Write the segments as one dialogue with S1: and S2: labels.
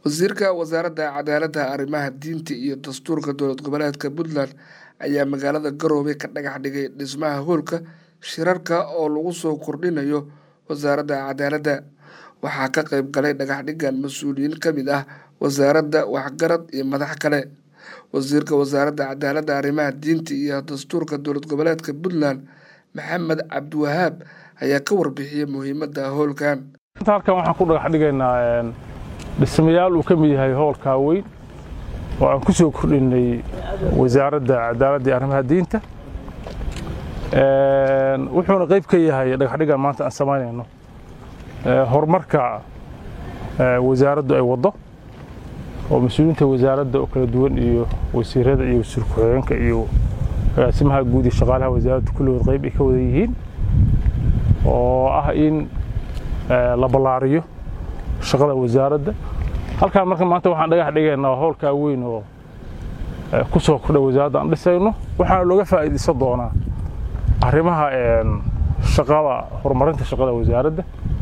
S1: wasiirka wasaaradda cadaaladda arrimaha diinta iyo dastuurka dowlad goboleedka puntland ayaa magaalada garowe ka dhagax dhigay dhismaha hoolka shirarka oo lagu soo kordhinayo wasaaradda cadaaladda waxaa ka qayb galay dhagaxdhigan mas-uuliyiin ka mid ah wasaaradda waxgarad iyo madax kale wasiirka wasaaradda cadaaladda arrimaha diinta iyo dastuurka dowlad goboleedka puntland maxamed cabdiwahaab ayaa ka warbixiyey muhiimadda howlkan
S2: halkan waxaan ku dhagax dhigaynaa dhismayaal uu ka mid yahay hoolkaa weyn oo aan ku soo kordhinay wasaaradda cadaaladda iyo arrimaha diinta wuxuuna qayb ka yahay dhagaxdhigan maanta aan samaynayno horumarka wasaaraddu ay waddo oo mas-uuliyiinta wasaaradda oo kala duwan iyo wasiirada iyo wasiir ku-xigeenka iyo agaasimaha guud iyo shaqaalaha wasaaradda kulligood qayb ay ka wada yihiin oo ah in la ballaariyo shaqada wasaaradda halkaan marka maanta waxaan dhagax dhigaynaa howlkaa weyn oo ku soo kordha wasaaradda aan dhisayno waxaana looga faa'iidaysan doonaa arrimaha shaqada horumarinta shaqada wasaaradda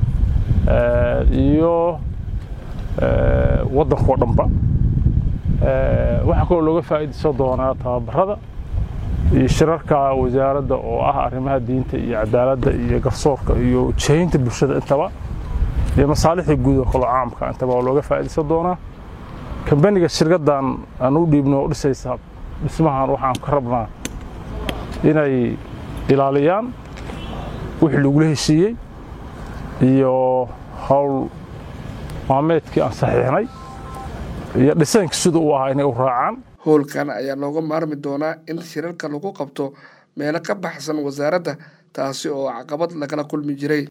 S2: iyo waddankao dhanba waxaa kaloo looga faa'iidaysan doonaa tababarada iyo shirarka wasaaradda oo ah arrimaha diinta iyo cadaaladda iyo garsoorka iyo jihaynta bulshada intaba iyo masaalixda guud oo kaloo caamka intaba oo looga faa'iidaysan doonaa kambaniga shirkaddan aan u dhiibno oo dhisaysa dhismahan waxaan ka rabnaa inay ilaaliyaan wixii lagula heshiiyey iyo howl maameedkii aan saxiixnay iyo dhisaynka sida uu ahaa inay u raacaan
S1: howlkan ayaa looga maarmi doonaa in shirarka lagu qabto meelo ka baxsan wasaaradda taasi oo caqabad lagala kulmi jiray